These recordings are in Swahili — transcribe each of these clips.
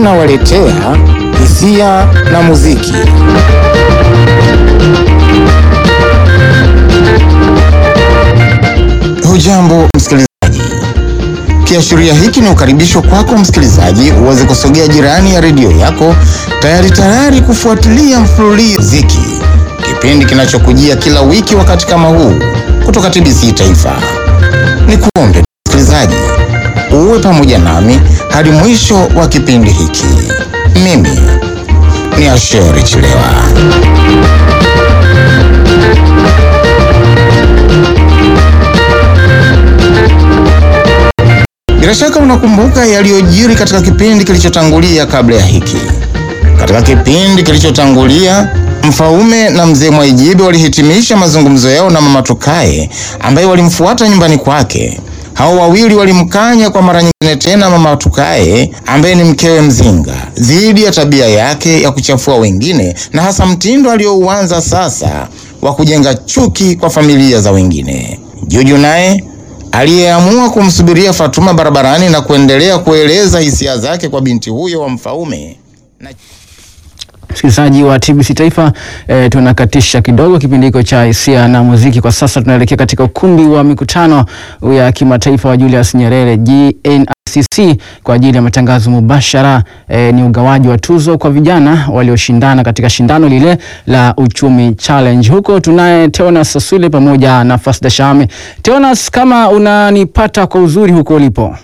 tunawaletea hisia na muziki. Hujambo msikilizaji, kiashiria hiki ni ukaribisho kwako msikilizaji uweze kusogea jirani ya redio yako tayari tayari kufuatilia mfululizo muziki, kipindi kinachokujia kila wiki wakati kama huu kutoka TBC Taifa. Ni kuombe msikilizaji uwe pamoja nami hadi mwisho wa kipindi hiki. Mimi ni Asheri Chilewa. Bila shaka unakumbuka yaliyojiri katika kipindi kilichotangulia kabla ya hiki. Katika kipindi kilichotangulia, Mfaume na mzee Mwaijibe walihitimisha mazungumzo yao na mama Tukae ambaye walimfuata nyumbani kwake. Hao wawili walimkanya kwa mara nyingine tena mama Tukae ambaye ni mkewe Mzinga dhidi ya tabia yake ya kuchafua wengine na hasa mtindo aliyouanza sasa wa kujenga chuki kwa familia za wengine. Juju naye aliyeamua kumsubiria Fatuma barabarani na kuendelea kueleza hisia zake kwa binti huyo wa Mfaume na Msikilizaji wa TBC Taifa e, tunakatisha kidogo kipindi hiko cha hisia na muziki. Kwa sasa tunaelekea katika ukumbi wa mikutano ya kimataifa wa Julius Nyerere GNICC kwa ajili ya matangazo mubashara. E, ni ugawaji wa tuzo kwa vijana walioshindana katika shindano lile la uchumi challenge. Huko tunaye Teonas Saswile pamoja na Fasda Shame. Teonas, kama unanipata kwa uzuri huko ulipo?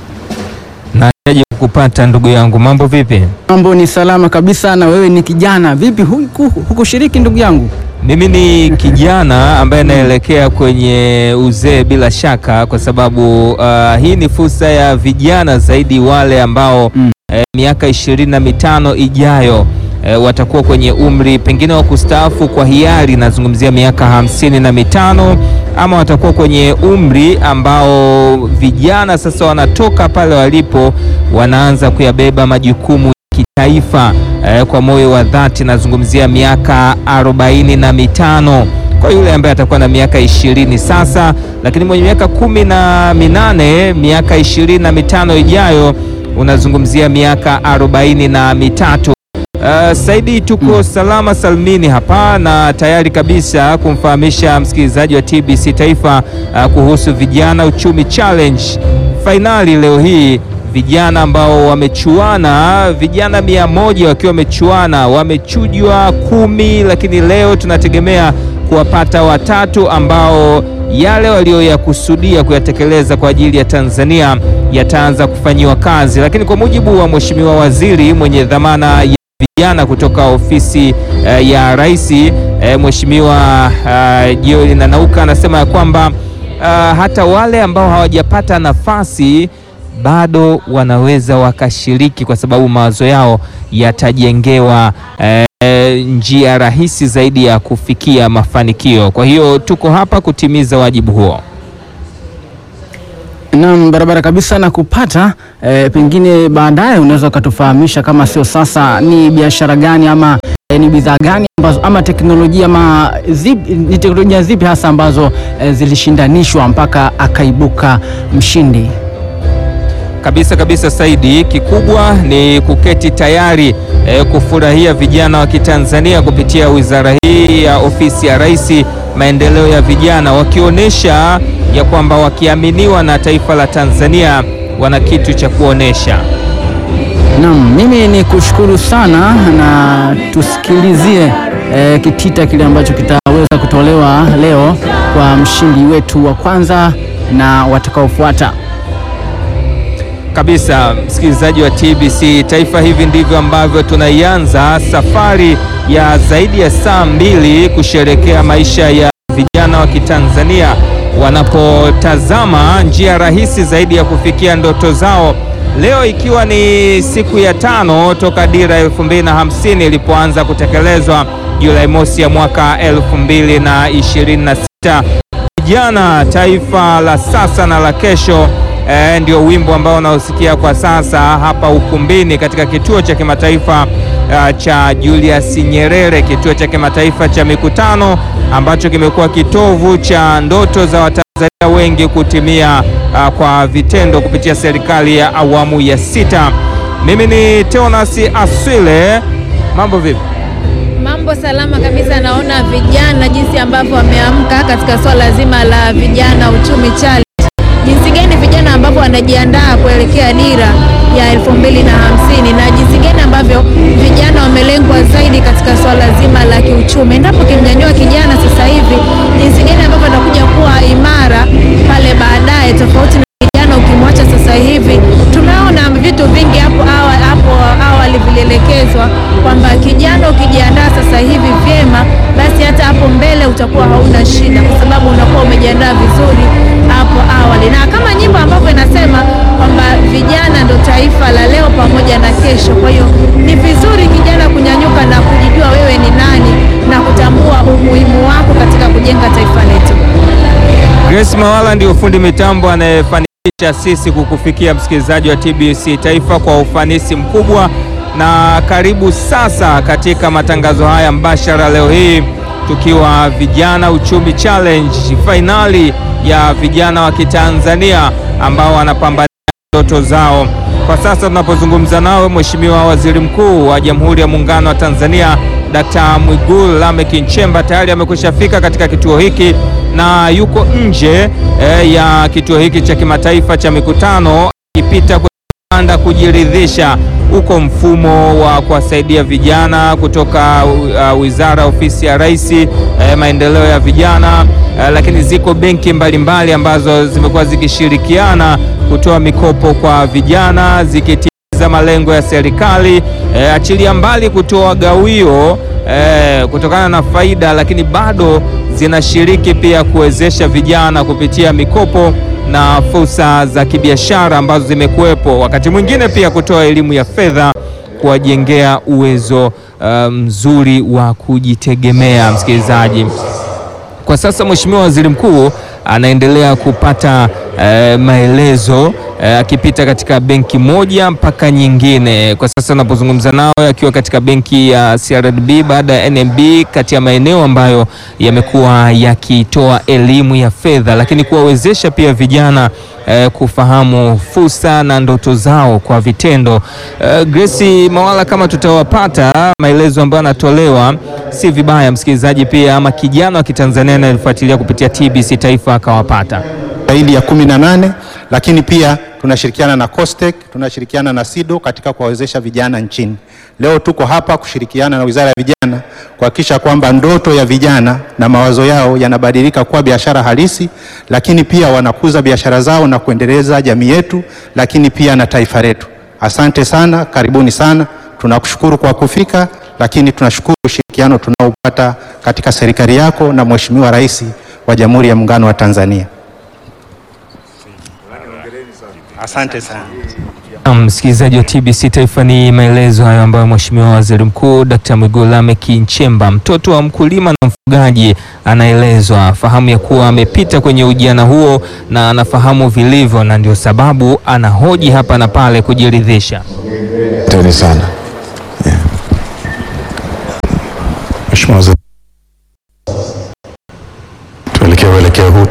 Naje kukupata ndugu yangu, mambo vipi? Mambo ni salama kabisa. Na wewe ni kijana vipi, huku hukushiriki ndugu yangu? Mimi ni kijana ambaye naelekea kwenye uzee bila shaka, kwa sababu uh, hii ni fursa ya vijana zaidi wale ambao Mm. eh, miaka ishirini na mitano ijayo eh, watakuwa kwenye umri pengine wa kustaafu kwa hiari, nazungumzia miaka hamsini na mitano ama watakuwa kwenye umri ambao vijana sasa wanatoka pale walipo, wanaanza kuyabeba majukumu ya kitaifa eh, kwa moyo wa dhati. Nazungumzia miaka arobaini na mitano kwa yule ambaye atakuwa na miaka ishirini sasa, lakini mwenye miaka kumi na minane miaka ishirini na mitano ijayo unazungumzia miaka arobaini na mitatu. Uh, Saidi tuko salama salmini hapa na tayari kabisa kumfahamisha msikilizaji wa TBC Taifa uh, kuhusu vijana uchumi challenge fainali leo hii, vijana ambao wamechuana, vijana mia moja wakiwa wamechuana, wamechujwa kumi, lakini leo tunategemea kuwapata watatu ambao yale walioyakusudia kuyatekeleza kwa ajili ya Tanzania yataanza kufanyiwa kazi, lakini kwa mujibu wa Mheshimiwa Waziri mwenye dhamana ya vijana kutoka ofisi eh, ya Rais eh, Mheshimiwa uh, Joel Nanauka anasema ya kwamba uh, hata wale ambao hawajapata nafasi bado wanaweza wakashiriki kwa sababu mawazo yao yatajengewa eh, njia rahisi zaidi ya kufikia mafanikio. Kwa hiyo tuko hapa kutimiza wajibu huo. Naam, barabara kabisa na kupata e, pengine baadaye unaweza ukatufahamisha kama sio sasa, ni biashara gani ama e, ni bidhaa gani ambazo ama teknolojia ama zipi, ni teknolojia zipi hasa ambazo e, zilishindanishwa mpaka akaibuka mshindi? Kabisa kabisa, Saidi, kikubwa ni kuketi tayari eh, kufurahia vijana wa Kitanzania kupitia wizara hii ya ofisi ya Rais, maendeleo ya vijana, wakionyesha ya kwamba wakiaminiwa na taifa la Tanzania wana kitu cha kuonesha. Naam, mimi ni kushukuru sana na tusikilizie e, kitita kile ambacho kitaweza kutolewa leo kwa mshindi wetu wa kwanza na watakaofuata. Kabisa, msikilizaji wa TBC Taifa, hivi ndivyo ambavyo tunaianza safari ya zaidi ya saa mbili kusherekea maisha ya vijana wa Kitanzania wanapotazama njia rahisi zaidi ya kufikia ndoto zao. Leo ikiwa ni siku ya tano toka dira elfu mbili na hamsini ilipoanza kutekelezwa Julai mosi ya mwaka elfu mbili na ishirini na sita. Vijana taifa la sasa na la kesho E, ndio wimbo ambao unaosikia kwa sasa hapa ukumbini katika kituo cha kimataifa uh, cha Julius Nyerere, kituo cha kimataifa cha mikutano ambacho kimekuwa kitovu cha ndoto za Watanzania wengi kutimia uh, kwa vitendo kupitia serikali ya awamu ya sita. Mimi ni Teonas Aswile, mambo vipi? Mambo salama kabisa. Naona vijana jinsi ambavyo wameamka katika swala zima la vijana uchumi challenge, jinsi gani vijana ambavyo wanajiandaa kuelekea dira ya elfu mbili na hamsini na jinsi gani ambavyo vijana wamelengwa zaidi katika swala zima la kiuchumi. Endapo kimnyanyua kijana sasa hivi, jinsi gani ambavyo atakuja kuwa imara pale baadaye, tofauti na kijana ukimwacha sasa hivi. Tumeona vitu vingi hapo awali, hapo awali vilielekezwa kwamba kijana ukijiandaa sasa hivi vyema, basi hata hapo mbele utakuwa hauna shida, kwa sababu unakuwa umejiandaa vizuri hapo awali, na kama nyimbo ambavyo inasema kwamba vijana ndo taifa la leo pamoja na kesho. Kwa hiyo ni vizuri kijana kunyanyuka na kujijua wewe ni nani na kutambua umuhimu wako katika kujenga taifa letu. Grace Mawala ndio fundi mitambo anayefanikisha sisi kukufikia msikilizaji wa TBC Taifa kwa ufanisi mkubwa, na karibu sasa katika matangazo haya mbashara leo hii tukiwa vijana uchumi challenge, fainali ya vijana wa Kitanzania ambao wanapambania ndoto zao. Kwa sasa tunapozungumza nawe, Mheshimiwa Waziri Mkuu wa Jamhuri ya Muungano wa Tanzania Dkt. Mwigulu Lameck Nchemba tayari amekwisha fika katika kituo hiki na yuko nje eh, ya kituo hiki cha kimataifa cha mikutano akipita kupanda kujiridhisha uko mfumo wa kuwasaidia vijana kutoka uh, Wizara Ofisi ya Rais eh, maendeleo ya vijana eh, lakini ziko benki mbalimbali ambazo zimekuwa zikishirikiana kutoa mikopo kwa vijana zikitimiza malengo ya serikali eh, achilia mbali kutoa gawio eh, kutokana na faida, lakini bado zinashiriki pia kuwezesha vijana kupitia mikopo na fursa za kibiashara ambazo zimekuwepo, wakati mwingine pia kutoa elimu ya fedha kuwajengea uwezo mzuri um, wa kujitegemea. Msikilizaji, kwa sasa Mheshimiwa Waziri Mkuu anaendelea kupata eh, maelezo akipita eh, katika benki moja mpaka nyingine. Kwa sasa anapozungumza nao akiwa katika benki ya CRDB baada ya NMB, kati ya maeneo ambayo yamekuwa yakitoa elimu ya fedha, lakini kuwawezesha pia vijana eh, kufahamu fursa na ndoto zao kwa vitendo. Eh, Grace Mawala, kama tutawapata maelezo ambayo anatolewa, si vibaya msikilizaji pia ama kijana wa Kitanzania anayefuatilia kupitia TBC Taifa akawapata zaidi ya kumi na nane lakini pia tunashirikiana na COSTECH, tunashirikiana na SIDO katika kuwawezesha vijana nchini. Leo tuko hapa kushirikiana na Wizara ya Vijana kuhakikisha kwamba ndoto ya vijana na mawazo yao yanabadilika kuwa biashara halisi, lakini pia wanakuza biashara zao na kuendeleza jamii yetu, lakini pia na taifa letu. Asante sana, karibuni sana. Tunakushukuru kwa kufika, lakini tunashukuru ushirikiano tunaopata katika serikali yako na Mheshimiwa Rais wa Jamhuri ya Muungano wa Tanzania. Asante sana. Msikilizaji wa TBC Taifa, ni maelezo hayo ambayo Mheshimiwa Waziri Mkuu Dkt. Mwigulu Lameck Nchemba, mtoto wa mkulima na mfugaji, anaelezwa fahamu ya kuwa amepita kwenye ujana huo na anafahamu vilivyo, na ndio sababu anahoji hapa na pale kujiridhisha. Asante sana Mheshimiwa Waziri, tuelekee uelekeo huu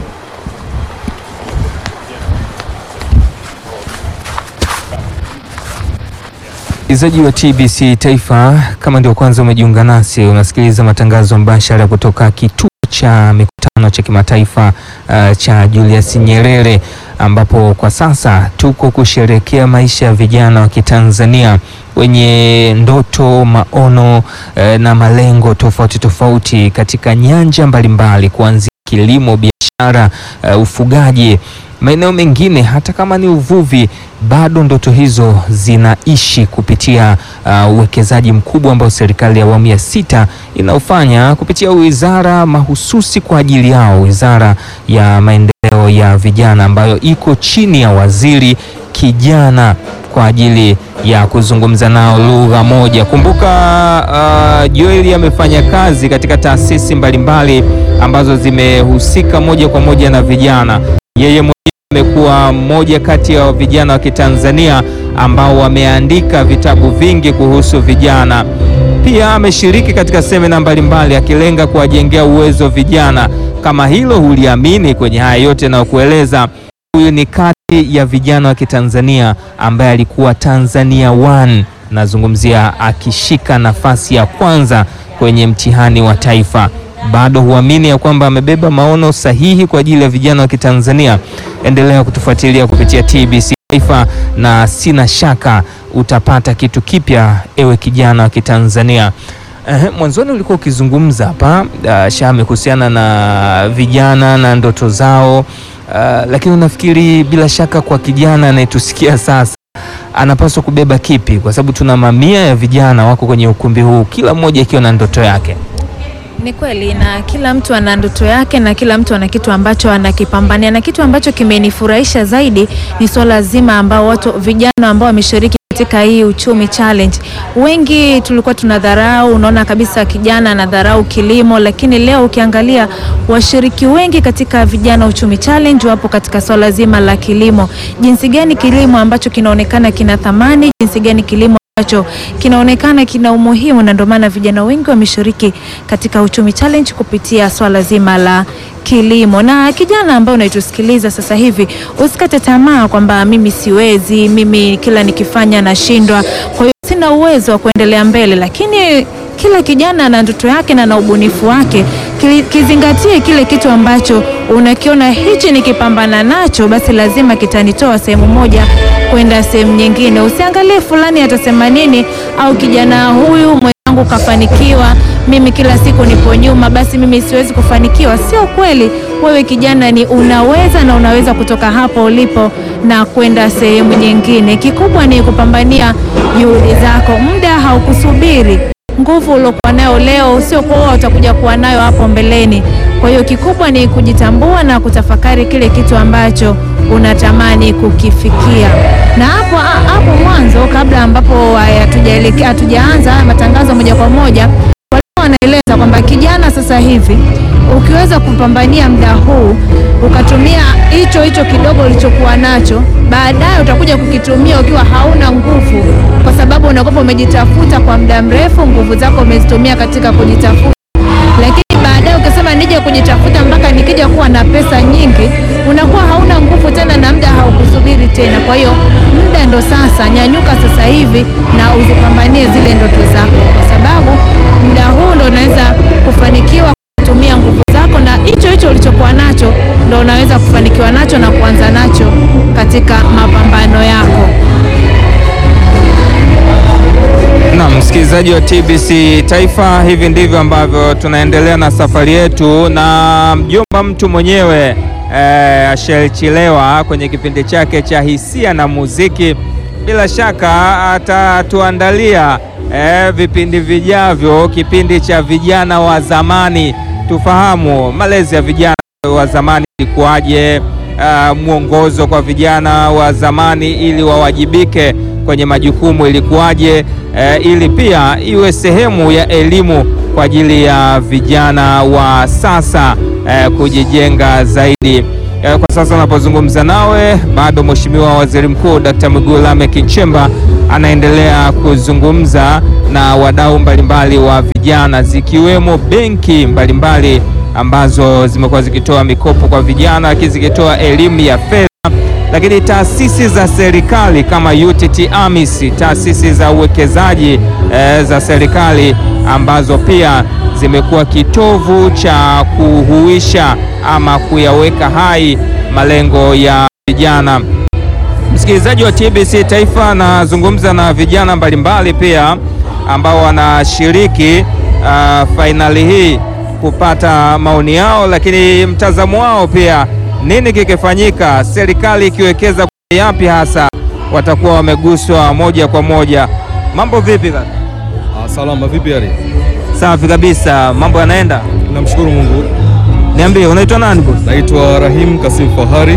Msikilizaji wa TBC Taifa, kama ndio kwanza umejiunga nasi, unasikiliza matangazo mbashara kutoka kituo cha mikutano cha kimataifa uh, cha Julius Nyerere, ambapo kwa sasa tuko kusherehekea maisha ya vijana wa Kitanzania wenye ndoto, maono uh, na malengo tofauti tofauti katika nyanja mbalimbali, kuanzia kilimo, biashara, uh, ufugaji maeneo mengine hata kama ni uvuvi, bado ndoto hizo zinaishi kupitia uwekezaji uh, mkubwa ambao serikali ya awamu ya sita inaofanya kupitia wizara mahususi kwa ajili yao, wizara ya maendeleo ya vijana ambayo iko chini ya waziri kijana kwa ajili ya kuzungumza nao lugha moja. Kumbuka uh, Joeli amefanya kazi katika taasisi mbalimbali ambazo zimehusika moja kwa moja na vijana. Yeye amekuwa mmoja kati ya vijana wa Kitanzania ambao wameandika vitabu vingi kuhusu vijana. Pia ameshiriki katika semina mbalimbali akilenga kuwajengea uwezo vijana. Kama hilo huliamini kwenye haya yote na kueleza, huyu ni kati ya vijana wa Kitanzania ambaye alikuwa Tanzania One, nazungumzia akishika nafasi ya kwanza kwenye mtihani wa taifa. Bado huamini ya kwamba amebeba maono sahihi kwa ajili ya vijana wa Kitanzania? Endelea kutufuatilia kupitia TBC Taifa, na sina shaka utapata kitu kipya, ewe kijana wa Kitanzania. Eh, mwanzoni ulikuwa ukizungumza hapa uh, Shame kuhusiana na vijana na ndoto zao uh, lakini unafikiri bila shaka kwa kijana anayetusikia sasa anapaswa kubeba kipi? Kwa sababu tuna mamia ya vijana wako kwenye ukumbi huu, kila mmoja akiwa na ndoto yake. Ni kweli na kila mtu ana ndoto yake na kila mtu ana kitu ambacho anakipambania, na kitu ambacho kimenifurahisha zaidi ni swala zima ambao watu vijana ambao wameshiriki katika hii uchumi challenge. Wengi tulikuwa tunadharau, unaona kabisa kijana anadharau kilimo, lakini leo ukiangalia washiriki wengi katika vijana uchumi challenge wapo katika swala zima la kilimo. Jinsi gani kilimo ambacho kinaonekana kina thamani, jinsi gani kilimo ambacho kinaonekana kina umuhimu, na ndio maana vijana wengi wameshiriki katika uchumi challenge kupitia swala zima la kilimo. Na kijana ambaye unaitusikiliza sasa hivi, usikate tamaa kwamba mimi siwezi, mimi kila nikifanya nashindwa, kwa hiyo sina uwezo wa kuendelea mbele, lakini kila kijana ana ndoto yake na na ubunifu wake. Kili- Kizingatie kile kitu ambacho unakiona hichi nikipambana nacho, basi lazima kitanitoa sehemu moja kwenda sehemu nyingine. Usiangalie fulani atasema nini, au kijana huyu mwenzangu kafanikiwa, mimi kila siku nipo nyuma, basi mimi siwezi kufanikiwa. Sio kweli. Wewe kijana ni unaweza na unaweza kutoka hapo ulipo na kwenda sehemu nyingine. Kikubwa ni kupambania juhudi zako, muda haukusubiri nguvu uliokuwa nayo leo sio kuwa utakuja kuwa nayo hapo mbeleni. Kwa hiyo kikubwa ni kujitambua na kutafakari kile kitu ambacho unatamani kukifikia. Na hapo hapo mwanzo, kabla ambapo hatujaelekea hatujaanza haya matangazo moja kwa moja, walikuwa wanaeleza kwamba kijana sasa hivi ukiweza kupambania muda huu ukatumia hicho hicho kidogo ulichokuwa nacho, baadaye utakuja kukitumia ukiwa hauna nguvu, kwa sababu unakuwa umejitafuta kwa muda mrefu, nguvu zako umezitumia katika kujitafuta. Lakini baadaye ukisema nije kujitafuta mpaka nikija kuwa na pesa nyingi, unakuwa hauna nguvu tena na muda haukusubiri tena. Kwa hiyo muda ndo sasa, nyanyuka sasa hivi na uzipambanie zile ndoto zako, kwa sababu muda huu ndo unaweza kufanikiwa kutumia nguvu zako na hicho hicho ulichokuwa nacho ndo unaweza kufanikiwa nacho na kuanza nacho katika mapambano yako. Na msikilizaji wa TBC Taifa, hivi ndivyo ambavyo tunaendelea na safari yetu na mjomba mtu mwenyewe eh, Ashel Chilewa kwenye kipindi chake cha hisia na muziki. Bila shaka atatuandalia eh, vipindi vijavyo, kipindi cha vijana wa zamani, tufahamu malezi ya vijana wa zamani ilikuwaje, uh, mwongozo kwa vijana wa zamani ili wawajibike kwenye majukumu ilikuwaje, uh, ili pia iwe sehemu ya elimu kwa ajili ya vijana wa sasa uh, kujijenga zaidi. Uh, kwa sasa unapozungumza nawe, bado Mheshimiwa Waziri Mkuu Dr. Mwigulu Lameck Nchemba anaendelea kuzungumza na wadau mbalimbali wa vijana zikiwemo benki mbalimbali ambazo zimekuwa zikitoa mikopo kwa vijana, lakini zikitoa elimu ya fedha, lakini taasisi za serikali kama UTT AMIS, taasisi za uwekezaji eh, za serikali ambazo pia zimekuwa kitovu cha kuhuisha ama kuyaweka hai malengo ya vijana. Msikilizaji wa TBC Taifa, nazungumza na vijana mbalimbali pia ambao wanashiriki uh, fainali hii kupata maoni yao, lakini mtazamo wao pia, nini kikifanyika, serikali ikiwekeza kwa yapi hasa watakuwa wameguswa moja kwa moja. Mambo vipi kaka? Ah, salama vipi hali? Safi kabisa, mambo yanaenda. Namshukuru Mungu. Niambie, unaitwa nani boss? Naitwa Rahim Kasim Fahari,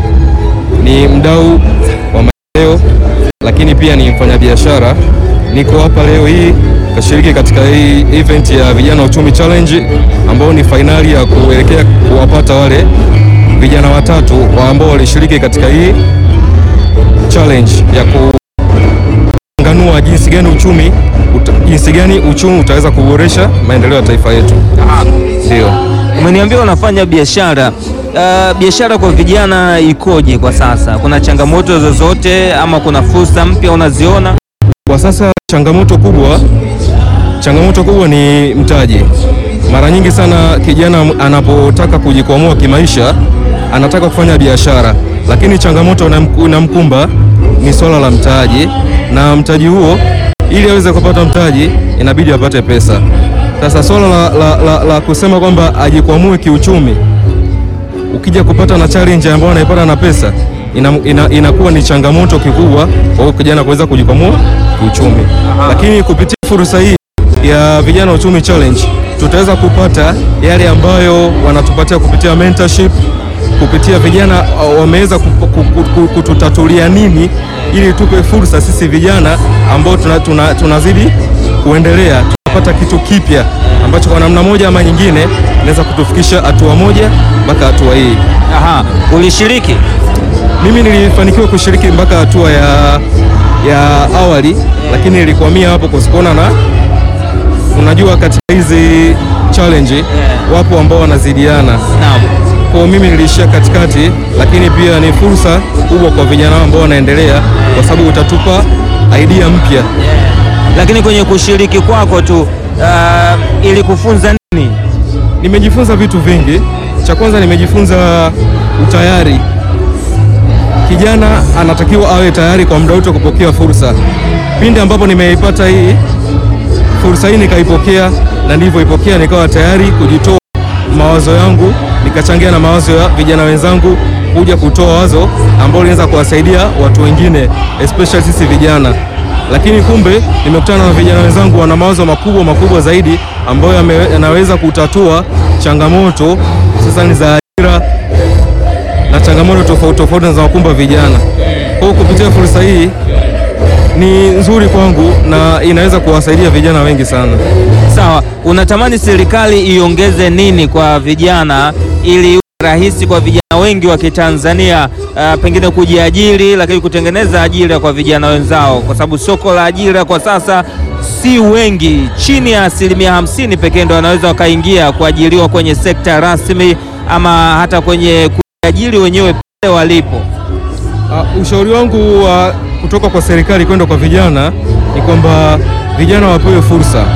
ni mdau wa maendeleo, lakini pia ni mfanyabiashara. Niko hapa leo hii kashiriki katika hii event ya vijana uchumi challenge, ambao ni fainali ya kuelekea kuwapata wale vijana watatu wa ambao walishiriki katika hii challenge ya kuanganua kuamua jinsi gani uchumi uta, jinsi gani uchumi utaweza kuboresha maendeleo ya taifa yetu. Ndio. Umeniambia unafanya biashara. Uh, biashara kwa vijana ikoje kwa sasa? Kuna changamoto zozote ama kuna fursa mpya unaziona? Kwa sasa changamoto kubwa, changamoto kubwa ni mtaji. Mara nyingi sana kijana anapotaka kujikwamua kimaisha, anataka kufanya biashara, lakini changamoto inamku- inamkumba ni swala la mtaji, na mtaji huo, ili aweze kupata mtaji, inabidi apate pesa. Sasa swala la, la, la, la kusema kwamba ajikwamue kiuchumi, ukija kupata na challenge ambayo anaipata na pesa ina, ina, inakuwa ni changamoto kikubwa kwa huyo kijana kuweza kujikwamua kiuchumi, lakini kupitia fursa hii ya vijana uchumi challenge tutaweza kupata yale ambayo wanatupatia kupitia mentorship, kupitia vijana uh, wameweza kup- ku- ku- ku- kututatulia nini ili tupe fursa sisi vijana ambao tuna, tuna, tunazidi kuendelea tunapata kitu kipya ambacho kwa namna moja ama nyingine inaweza kutufikisha hatua moja mpaka hatua hii. Aha, ulishiriki? Mimi nilifanikiwa kushiriki mpaka hatua ya, ya awali, lakini nilikwamia hapo kusikuona na unajua, katika hizi challenge wapo ambao wanazidiana. Naam. Kwa hiyo mimi niliishia katikati, lakini pia ni fursa kubwa kwa vijana ambao wanaendelea, kwa sababu utatupa idea mpya. Lakini kwenye kushiriki kwako tu uh, ili kufunza nini? Nimejifunza vitu vingi. Cha kwanza nimejifunza utayari. Kijana anatakiwa awe tayari kwa muda wote kupokea fursa. Pindi ambapo nimeipata hii fursa hii nikaipokea, na nilivyoipokea nikawa tayari kujitoa mawazo yangu, nikachangia na mawazo ya vijana wenzangu kuja kutoa wazo ambalo linaweza kuwasaidia watu wengine especially sisi vijana. Lakini kumbe nimekutana na vijana wenzangu wana mawazo makubwa makubwa zaidi ambayo yame- yanaweza kutatua changamoto sasa ni za ajira na changamoto tofauti tofauti zinazowakumba vijana. Kwa hiyo kupitia fursa hii ni nzuri kwangu na inaweza kuwasaidia vijana wengi sana. Sawa, unatamani serikali iongeze nini kwa vijana ili iwe rahisi kwa vijana wengi wa Kitanzania uh, pengine kujiajiri, lakini kutengeneza ajira kwa vijana wenzao, kwa sababu soko la ajira kwa sasa si wengi, chini ya asilimia hamsini pekee ndo wanaweza wakaingia kuajiriwa kwenye sekta rasmi ama hata kwenye kujiajiri wenyewe pale walipo. Uh, ushauri wangu wa kutoka kwa serikali kwenda kwa vijana ni kwamba vijana wapewe fursa.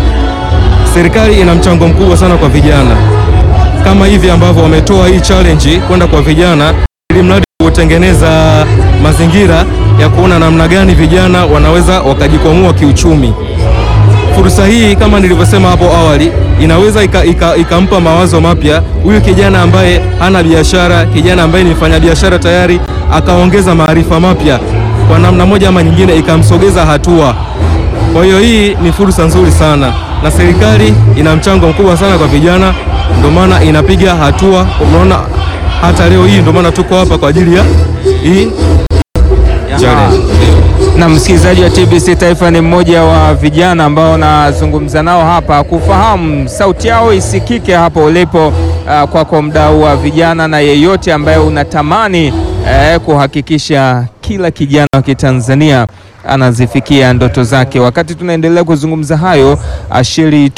Serikali ina mchango mkubwa sana kwa vijana, kama hivi ambavyo wametoa hii challenge kwenda kwa vijana, ili mradi kutengeneza mazingira ya kuona namna gani vijana wanaweza wakajikwamua kiuchumi. Fursa hii kama nilivyosema hapo awali inaweza ikampa ika, ikampa mawazo mapya huyu kijana ambaye hana biashara, kijana ambaye ni mfanyabiashara tayari, akaongeza maarifa mapya kwa namna moja ama nyingine, ikamsogeza hatua. Kwa hiyo hii ni fursa nzuri sana, na serikali ina mchango mkubwa sana kwa vijana, ndio maana inapiga hatua. Unaona hata leo hii, ndio maana tuko hapa kwa ajili ya hii challenge. Na msikilizaji wa TBC Taifa ni mmoja wa vijana ambao nazungumza nao hapa kufahamu sauti yao isikike hapo ulipo, uh, kwako mdau wa vijana na yeyote ambaye unatamani eh, kuhakikisha kila kijana wa Kitanzania anazifikia ndoto zake. Wakati tunaendelea kuzungumza hayo, Ashiri